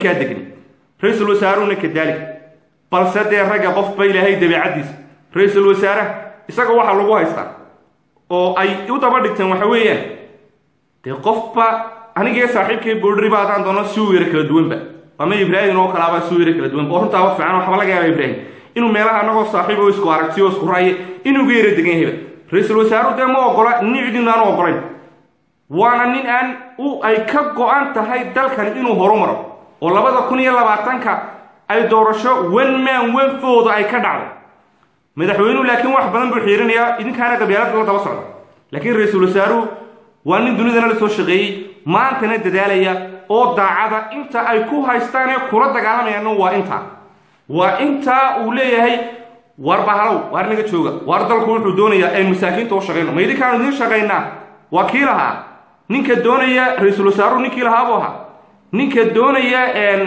kaa degni ra-iisul wasaaruhuna kadaalik balse dee ragga qofba ilaahay dabeicaddiisa ra-iisul wasaaraha isaga waxaa lagu haystaa oo ay u daba dhigteen waxa weeyaan dee qofba anigee saaxiibkay boodhriba haddaan doono si weera kala duwanba ama ibraahim oo kalaaba si weera kala duwanba oo runtaaba fiican waxba laga yaaba ibraahim inuu meelaha anagoo saaxiib oo isku aragtiyo isku raaye inuu ga yara degan yahayba ra-iisul wasaaruhu dee ma ogola nin cidin aanu ogolayn waana nin aan u ay ka go-an tahay dalkan inuu horumaro oo labada kun iyo labaatanka ay doorasho one man one fooda ay ka dhacdo madaxweynuhu laakiin wax badan buu xiirinayaa idinkaana qabyaalada la daba socda laakiin ra-iisul wasaaruhu waa nin dunidana la soo shaqeeyey maantana dadaalaya oo daacada inta ay ku haystaan ee kula dagaalamayaanna waa intaa waa intaa uu leeyahay waar bahalow waar naga jooga waar dalku wuxuu doonayaa ay masaakiinta u shaqayno ma idinkaanu idiin shaqaynaa waa kii lahaa ninka doonaya ra-iisul wasaaruhu ninkii lahaa buu ahaa ninka doonaya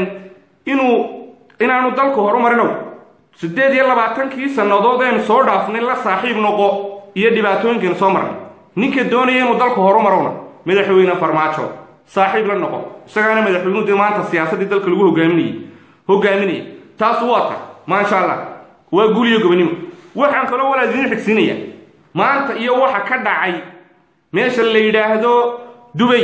inuu inaanu dalku horumarinow siddeed iyo labaatankii sannadood eenu soo dhaafnay la saaxiib noqo iyo dhibaatooyinkeenu soo marnay ninka doonaya inuu dalku horumarowna madaxweyne farmaajo saaxiib la noqo isagaana madaxweynuhu dee maanta siyaasaddii dalka lagu hogaaminayay hogaaminaya taas waa ta maasha allah waa guul iyo gobonimo waxaan kaloo walaa idiin xigsiinaya maanta iyo waxa ka dhacay meesha la yidhaahdo dubay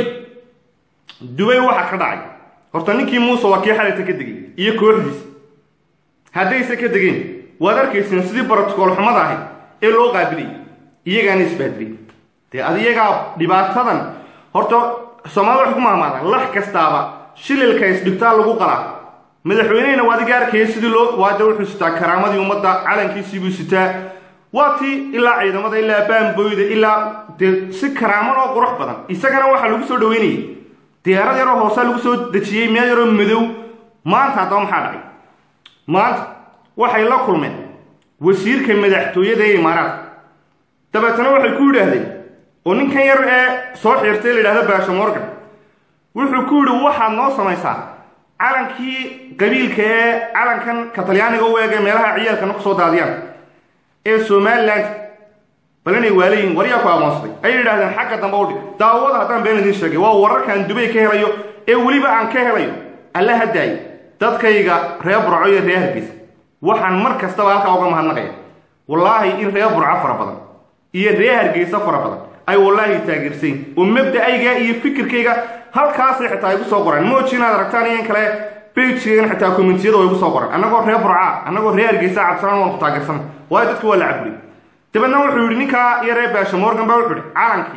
dubay waxa ka dhacay horta ninkii muuse waa kii xalayta ka degay iyo kooxdiisa haddayse ka degeen waad arkayseen sidii brotocool xumada ahayd ee loo qaabilayay iyagaana isbaadilay dee ad iyagaa dhibaatadan horta soomaalida waxay ku mahmaadaan lax kastaaba shililka isdhigtaa lagu qalaa madaxweynehina waa adiga arkaya sidii loo waada wuxuu sitaa karaamadii ummadda calankiisiibuu sitaa waa tii ilaa ciidamada ilaa baamboyda ilaa dee si karaaman oo qurux badan isagana waxaa lagu soo dhaweynayay diyaarad yaroo hoosaa lagu soo dejiyey meel yaroo madow maanta haddaba maxaa dhacay maanta waxay la kulmeen wasiirka madaxtooyada ee imaaraadka dabeetana waxay ku yidhaahdeen oo ninkan yar ee soo xiirtay la yidhahdo baasha morgan wuxuu ku yidhi waxaad noo samaysaa calankii qabiilka ee calankan katalyaaniga u eega meelaha ciyaalkana kusoo daadiyaan ee somaliland bal inay waalayihin waryaa ku aqoonsaday ayay yidhahdeen xagga dambe u dhig daawada haddaan been idiin sheegay waa wararkaan dubay ka helayo ee weliba aan ka helayo alla hadaayo dadkayga reer burco iyo reer hargeysa waxaan mar kastaba halkaa uga mahadnaqaya wallaahi in reer burco fara badan iyo reer hargeysa fara badan ay wallaahi taageersayn oo mabda'ayga iyo fikirkayga halkaasay xitaa igu soo qoraan mooji inaad aragtaan iyo in kale bejigana xitaa kommentiyada oo igu soo qoran annagoo reer burca annagoo reer hargeysa cabsanaan waan ku taageersan waayo dadka waa la caburiy dabeedna wuxuu yidhi ninkaa iyo reer baasha morgan baa wuxuu yidhi calankii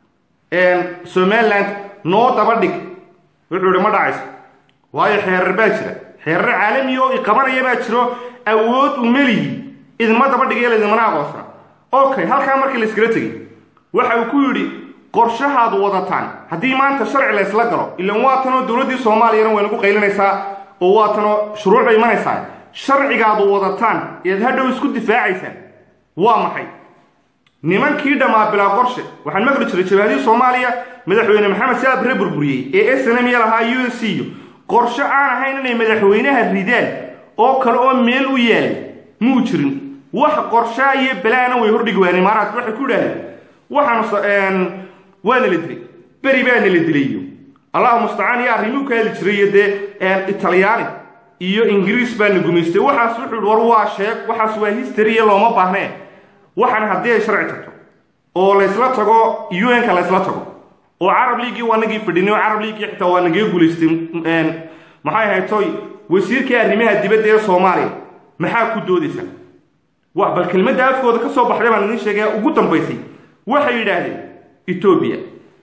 somaliland noo daba dhig wuxuu yidhi ma dhacayso waayo xeerar baa jira xeerar caalami oo iqabanaya baa jiro awood u meliyi idinma daba dhigaya laydinmana aqoonsana okay halkaa markii la iskala tegey waxa uu ku yidhi qorshahaad wadataan haddii maanta sharci la ysla galo ilan waa tanoo dowladdii soomaaliyana way nagu qaylinaysaa oo waa tanoo shuruuc bay imanaysaa sharcigaadu wadataan eed hadhow isku difaacaysaan waa maxay nimankii dhammaa bilaa qorshe waxaan maqli jiray jabaadihii soomaaliya madaxweyne maxamed saab ree burburiyey ee snm lahaa u s c qorshe aan ahayn inay madaxweynaha ridaan oo kale oo meel u yaal muu jirin wax qorshaa iyo balaana way hordhigi waayeen imaaraadka waxay ku idhahdeen waxaan waana la dilay beri baana la dilay iyo allahu mustacaan iyo arrimuu ka heli jiray iyo dee italyaani iyo ingiriis baana gumaystay waxaas wuxuu war waa sheeg waxaas waa history iyo looma baahnee waxaan haddii ay sharci tagto oo laysla tago un-ka laysla tago oo carab leagii waa nagii fadhinay oo carab leagii xitaa waa nagaga guulaystay maxay ahayd toy wasiirkii arrimaha dibadda ee soomaaliya maxaa ku doodaysa wax bal kelmadda afkooda ka soo baxday baan idiin sheegaya ugu dambaysay waxay yidhaahdeen etoobiya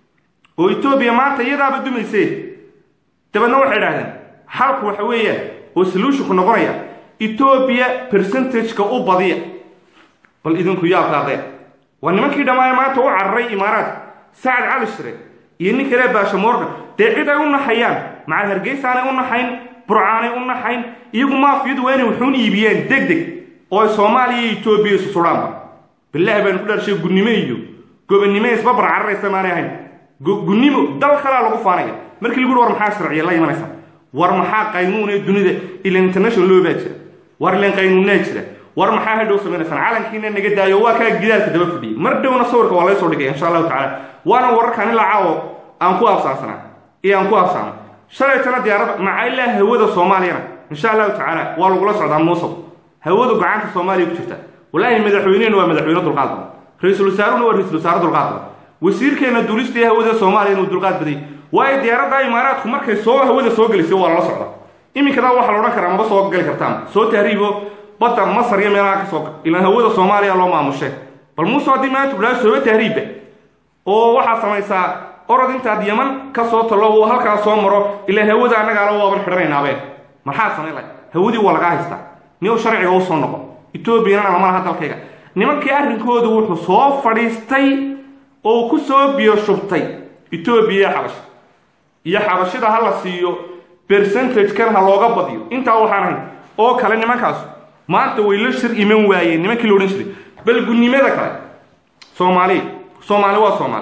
oo etoobiya maanta iyadaaba dumaysee dabeedna waxay idhahdeen xalku waxa weeyaan oo solutionku noqonaya etoobiya percentageka u badiya bal idinku yaabkaadee waa nimankii dhammaaya maanta u cararay imaaraadka sacad cali shire iyo nin kale baasha morgan dee cid ay u naxayaan macal hargeysaanay u naxayn burcaanay u naxayn iyagu maafiyadu waa inay wuxuun iibiyeen deg deg oo ay soomaaliya iyo etoobiya isu sudhaanba bilaahi baynu ku dharshay gunnimo iyo gobonnimo isbabar cararaysa maanay ahayn gunnimo dal kalaa lagu faanaya markii lagu war maxaa sharciya la imanaysa war maxaa qaynuun ee dunida ilan international loo baa jira war ilan qaynuunnaa jira war maxaa hadhow samaynaysaan calankiina naga daayo waa kaa gidaalka daba fadhiyay mar dhowna sawirka waa laysoo dhigay insha allahu tacala waana wararkaan ilaa caawo aan ku absaansanaa iyo aan ku absaano shalaytana diyaaradda macailaa hawada soomaaliyana insha allahu tacaala waa lagula socdaa muusow hawada gacanta soomaaliya ku jirta walaahi madaxweynehena waa madaxweyne dulqaad badan ra-iisul wasaaruna waa ra-isul wasaare dulqaad badan wasiirkeena duulista hawada soomaaliya inuu dulqaad badayay waayo diyaaradda imaaraadku markay soo hawada soo gelisay waa lala socda iminkada waxaa la odhan karaa maba soo gali kartaan soo tahriibo badda masar iyo meelaha ka soo gal ilaan hawada soomaaliya loo maamushe bal muuse haddii maanta kudhaa sooba tahriibba oo waxaad samaysaa orod intaad yaman ka soo tallo uu halkaa soo maro ilaan hawada annagaala waaban xidhanaynaabeen maxaa samayn lahay hawadii waa lagaa haystaa niyow sharciga u soo noqo etoobiyana lama laha dalkayga nimankii arrinkoodu wuxuu soo fadhiistay oo ku soo biyo shubtay etoobiya iyo xabasha iyo xabashida ha la siiyo bercentagekan ha looga badiyo intaa waxaan ahayn oo kale nimankaas maanta way la shir iman waayeen nimankii la odhan jiray balgunnimada kale soomaali soomaali waa soomaali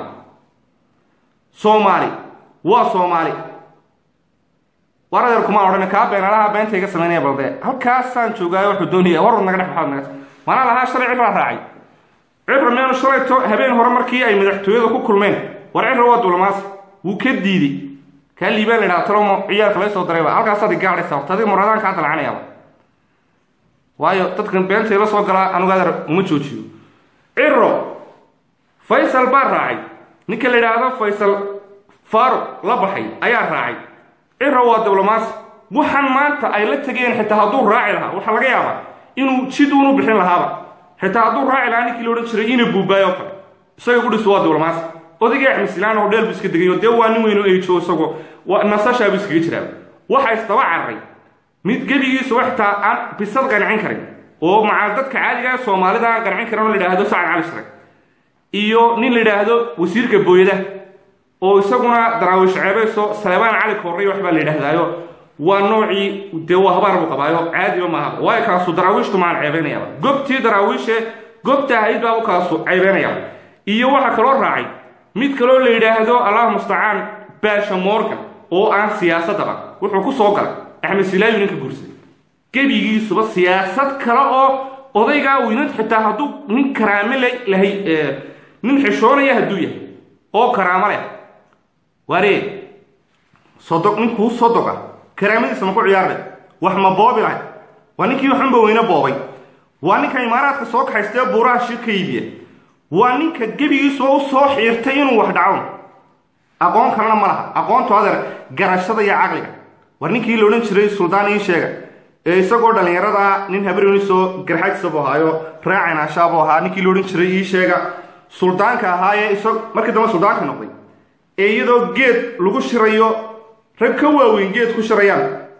soomaali waa soomaali war adeer kumaan odhan kaa beenalaha beenta iga samaynaya balde halkaasaan joogaayo wuxuu doonaya warwad naga dhex baxaad naga manaa lahaa shalay cibraa raacay cibra meenu shalayto habeen hore markii ay madaxtooyada ku kulmeen war cibra waa duulamaas wuu ka diiday kaa liibaan la idhaha talomo ciyaalka lay soo darayba halkaasaad igaadhaysa horta adiga muradaan kaa dalacanayaaba waayo dadkan beenta ila soo galaa anugu adeer uma joojiyo ciro faysal baa raacay ninka la idhaahdo faysal faaruq la baxay ayaa raacay ciro waa diblomaasi waxaan maanta ay la tegeen xitaa hadduu raaci lahaa waxaa laga yaabaa inuu jiduunu bixin lahaaba xitaa hadduu raaci lahaa ninkii la odhan jiray ina buubaayo kale isaga gudhisu waa diblomaasi odayga axmed silaan oo dheel bu iska degayo dee waa nin weynu eyjo isagoo nasashaabu iskaga jiraa waxa isdaba cararay mid gebigiisu xitaa aan bisad qancin karin oo maca dadka caadiga ee soomaalida aan qancin karin oo la idhaahdo sacad cali shire iyo nin la idhaahdo wasiirka booyada oo isaguna daraawiish ceebayso salebaan cali koorray waxbaa la yidhaahdaayo waa noocii dee waa habaar buu qabaayo caadiba maaha waayo kaasu daraawiishtu maan ceebeynayaaba gobtii daraawiishe gobta ahayd baabu kaasu ceebeynayaaba iyo waxaa kaloo raacay mid kaloo la yidhaahdo allah mustacaan baasha morgan oo aan siyaasadaba wuxuu ku soo galay axmed silaayu ninka guursaday gebigiisuba siyaasad kale oo odaygaa weynan xitaa hadduu nin karaame lahay nin xishoonaya hadduu yahay oo karaamo leh waaree sodog ninkuu sodoga karaamadiisa ma ku ciyaarleh wax ma boobi lahay waa ninkii waxunba weyne boobay waa ninka imaaraadka soo kaxaystee buuraha shir ka iibiya waa ninka gebigiisuba u soo xiirtay inuu wax dhaco aqoon kalena ma laha aqoontu adeer garashada iyo caqliga war ninkii la odhan jiray suldaan ii sheega ee isagoo dhallinyarada nin habrionisoo garxagsabuu ahaayo raacinaashaabuu ahaa ninkii la odhan jiray ii sheega suldaanka ahaayee isag markii dambe suldaanka noqday ee iyadoo geed lagu shirayo rag ka waaweyn geed ku shirayaan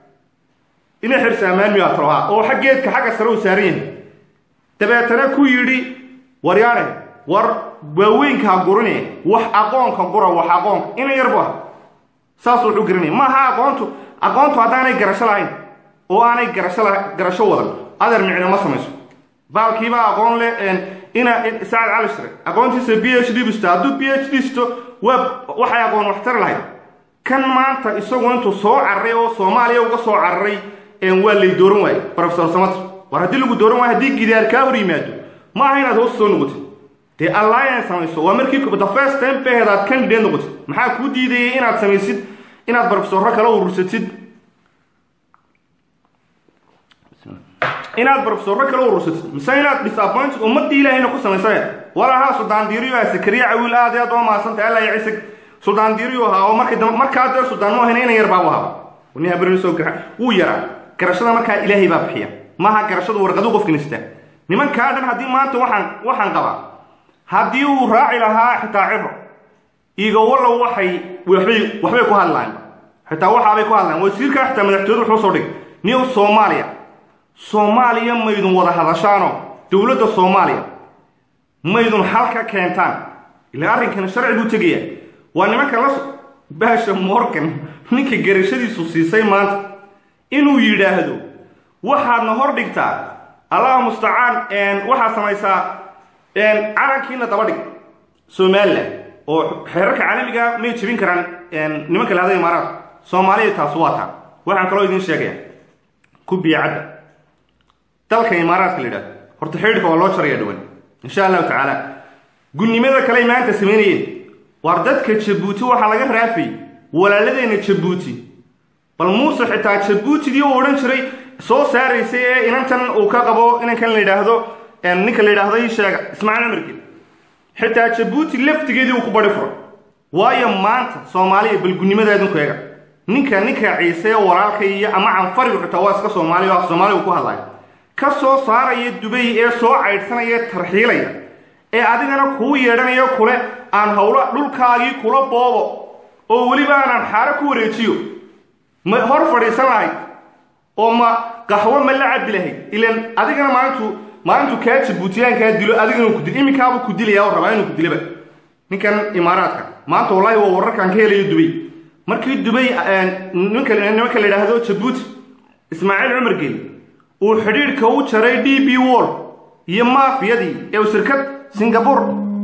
inay xirsa ammaanmiyaa talohaa oo xag geedka xagga sare uu saaran yahay dabeetana ku yidhi waryaane war waaweynka ha gurine wax aqoonka gura wax aqoonka ina yarbu ah saasuu wuxuu garanaya maaha aqoontu aqoontu haddaanay garasho lahayn oo aanay garasho garasho wadan adeer micno ma samayso baalkiibaa aqoon leh ina sacad cali shire aqoontiisa b h d bisto hadduu b h d sto waa waxay aqoon waxtari lahayd kan maanta isagu intuu soo cararay oo soomaaliya uga soo cararay waa lay dooran waaye profesor samater war haddii lagu dooran waayo haddii gidaar kaa hor yimaado ma aha inaad hoos soo noqotid dee alliance samayso waa markii the first time baheed aad candidate noqotid maxaa kuu diidayay inaad samaysid inaad profesorro kala urursatid inaad profesorro kala urursatid mise inaad disappointed ummadii ilaahayna ku samaysane walahaa suldaan diiriyo ah sakariya cawiil aad iyo aad oo mahadsantay alla ya cisig suldaan diiriyo ahaa oo markii dambe markaa dee suldaan mu ahayna ina yar baa u ahaa nin habrani soo gara wuu yaraa garashada markaa ilaahay baa bixiya maaha garashadu warqadu qofka nistaa nimankaa dhan haddii maanta waxaan waxaan qabaa haddii uu raaci lahaa xitaa ciro iga wallow waxay waxbay waxbay ku hadlaan xitaa waxaabay ku hadlaan wasiirkaa xitaa madaxtooyadu wuxuu soo dhigay new soomaaliya soomaaliya maydun wada hadashaano dowladda soomaaliya maydun halka keentaan ilaa arrinkan sharci buu tegaya waa nimanka la baasha morgan ninka garashadiisu siisay maanta inuu yidhaahdo waxaadna hor dhigtaa allah mustacaan waxaad samaysaa calankiina daba dhig somalilan oo xeerarka caalamiga may jebin karaan nimanka lahada imaaraadka soomaaliya taas waa taa waxaan kaloo idiin sheegaya kubiya cadda dalka imaaraadka la yidhahdo horta xidhka waa loo jaraya dhawan insha allahu tacaala gunnimada kale maanta samaynayeen waar dadka jabuuti waxaa laga raafay walaaladeenna jabuuti bal muuse xitaa jabuutigii u odhan jiray soo saaraysay ee inantan uu ka qabo inankan la yidhaahdo ninka la yidhaahdo ii sheega ismaaciil cumargel xitaa jabuuti laftigeedii uu ku bari furay waayo maanta soomaaliya balgunnimada idinku eega ninka ninka ciise walaalka iyo ama canfarigu xitaa waa iska soomaaliya oo af soomaaliga ku hadlaya ka soo saaraya dubay ee soo caydhsanaya tarxiilaya ee adigana kuu yeedhanayo kule aan howlo dhulkaagii kula boobo oo weliba aanaan xaaro ku wareejiyo ma hor fadhiisan lahayd oo ma qaxwo ma la cabi lahayd ilan adigana maalintu maalintu kaa jabuutiyaankaa dilo adigana ku dil iminkaabuu ku dilaya oo rabaa inuu ku dilaba ninkan imaaraadka maanta wallaahi waa wararkaan ka helayo dubay markii dubay ninka nimanka la yidhaahdo jabuuti ismaaciil cumar geli uu xidhiidhka u jaray d b wall iyo maafiyadii ee shirkad singabur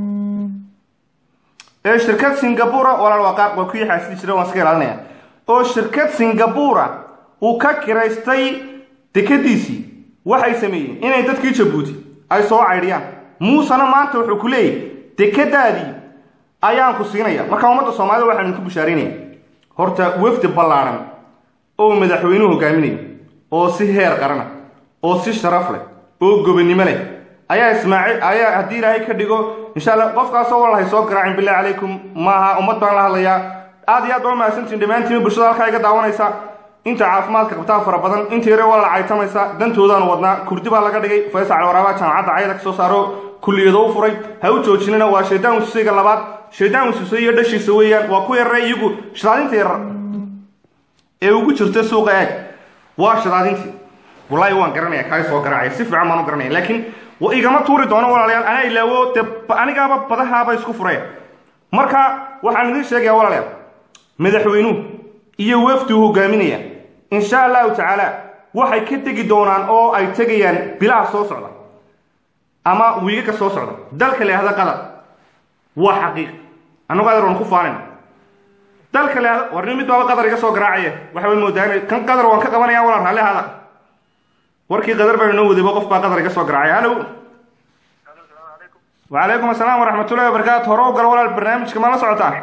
ee shirkad singabura walaal waa qaar waa ku yaxaasidi jira waan iska ilaalinaya oo shirkad singabura uu ka kiraystay dekadiisii waxay sameeyeen inay dadkii jabuuti ay soo caydhiyaan muusena maanta wuxuu ku leeyahy dekadaadii ayaan ku siinaya marka ummadda soomaalida waxaan idinku bishaaraynaya horta wafdi ballaadhan oo madaxweynuhu hogaaminayo oo si heer qarana oo si sharaf leh oo gobonnimo leh ayaa ismaaciil ayaa haddii ilaahay ka dhigo insha alla qofkaasoo walahay soo garaacin billahi calaykum maaha ummad baan la hadlayaa aad iyo aad baa mahadsantiin dhammaantiin bulshada halkaa iga daawanaysa inta caafimaadka qabtaa fara badan inta yare waa la caytamaysa dantoodaanu wadnaa kurdi baa laga dhigay faysal caliwaraabaa jaamacadda cayada ka soo saaro kulliyado u furay ha u joojinina waa shaydaan wasuusayga labaad shaydaan wasuusay iyo dhashiisa weeyaan waa ku yarare iyagu shadaadinta yarar ee ugu jirta suuqa eeg waa shadaadintii wallaahi waan garanaya kaa soo garaacaya si fiican baan u garanaya laakiin igama tuuri doono walaalayaal anaa ilaawo dee anigaaba badahaaba isku furaya marka waxaan idiin sheegaya walaalayaal madaxweynuhu iyo wafduu hogaaminaya insha allahu tacaala waxay ka tegi doonaan oo ay tegayaan bilaha soo socda ama wiigaga soo socda dalka la yahda qatar waa xaqiiq annagu adar waan ku faanin dalka la yahda warni mid baaba qatar iga soo garaacaya waxa way moodaan kan qatar waan ka qabanaya walaal raalli hada warkii qadar baan inoo wadayba qof baa qadar iga soo garaacay halow wacalaykum asalaam waraxmatullahi wabarakaatu hore u gal walaal barnaamijka ma la socotaa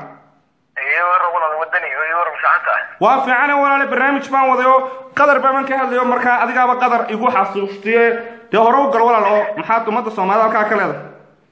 waa fiicane walaale barnaamij baan waday oo qadar baaban ka hadlayo markaa adigaaba qadar igu xasuustiye dee hore u gal walaal oo maxaad ummadda soomaalida halkaa ka leedahay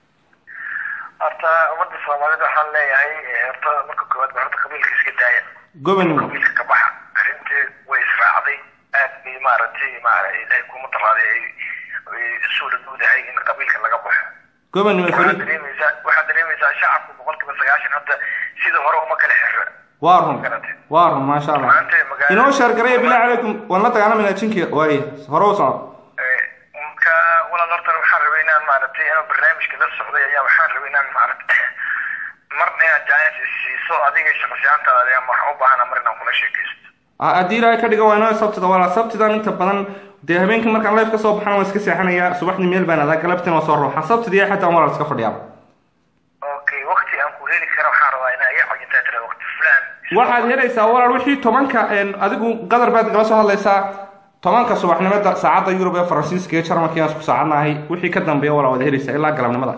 horta ummadda soomaalida waxaan leeyahay horta marka koowaad ba horta qabiilka iska daaya gobonnimo qabiilka ka baxa arrintii way israacday aad bay maaragtay maara ilaahay kuma daraaday ay isu dhadhowdahay in qabiilka laga baxo gobonnimo waxaad fariid dareemaysaa waxaad dareemaysaa shacabku boqolkiiba sagaashan hadda sidii hore uma kala xirra waa run waa run maasha allah maanta magaala inoo sheergaraya bilahi calaykum waan la dagaalamayna jinki waaye hore u soco marka walaal horta waxaan rabay inaan maaragtay inaan barnaamijka la socday ayaa waxaan rabay inaan maaragtay marna inaad jaayans siiso adiga shaqsiyaantaada ayaa waxaan u baahana mar inaan kula sheekaysto haddii ilaahay ka dhiga waa inoo sabtida walaa sabtidan inta badan dee habeenkii markaan life ka soo baxana waan iska seexanayaa subaxdii meel baan adaa galabtina waa soo ruuxa sabtidii xataa walaal iska fadhiyaaba okay waqti aan ku heli karo waxaan rabaa inaa iga cajintaa tira waqti fulaan waxaad helaysaa walaal wixii tobanka adigu qadar baad gala soo hadlaysaa tobanka subaxnimada saacadda yurub ee faransiiska iyo jarmalka aan isku saacadnahay wixii ka dambeeya walaa waad helaysaa ilaa galabnimada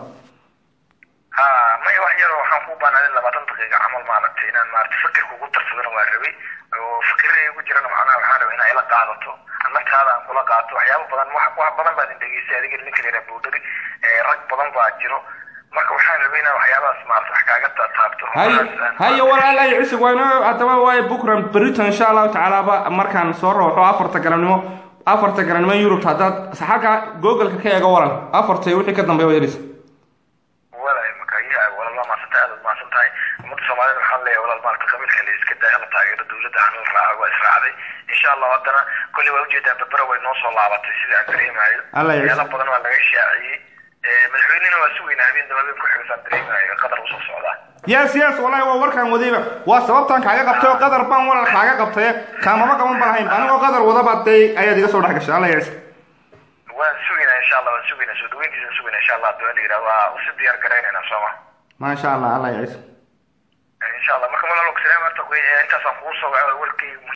ha maya wax yar waxaan ku baanaaday labaatan daqiiqa camal maaragtay inaan maaragtay fikirka ugu darsadana waa rabay oo fikirada igu jirana macnaha waxaan rabay inaa ila qaadato naftaada aan kula qaato waxyaabo badan wax wax badan baad indhegeystay adiga ninka la yidhaha buudari rag badan baa jiro marka waxaan rabay inaan waxyaabahaas maarata wax kaaga taabto hay haye walaalay cusub waa inoo haddaba waaye bukran berito insha allahu tacaalaaba markaan soo rooxo afarta galabnimo afarta galabnimo yurub haddaad xagga googleka ka eego walal afarta wixii ka dambeeya waad helaysa walaay marka ya walaal waa maadsantahay aad maadsan tahay ummadda soomaalida waxaan leeyahay walaal maarata qabiilka la iska daaya la taageero dowladda hanala raaco waa israacday insha allah haddana kolley waa ujeedaa berbera way noo soo laabatay sida aan dareemayo Allah ya meelo badan waa laga shaaciyey madaxweynena waa sugeynaa habeen daba habeen ku xigsaan dareemayo qadar usoo socdaa yes yes wallahi waa warkaan wadayba waa sababtaan kaaga qabtay oo qadar baan walal kaaga qabtay kaamama qaban baan ahayn anigoo qadar wadaba dee ayaad iga soo dhex gashay alla yacisa waan sugeynaa insha allah waan sugeynaa soo dhaweyntiisa sugeynaa insha allah hadii la yidhaha waa usi diyaar garaynaynaa sooma maasha allah alla yacisa insha allah marka malalo salaam horta intaasaan kugu soo warkii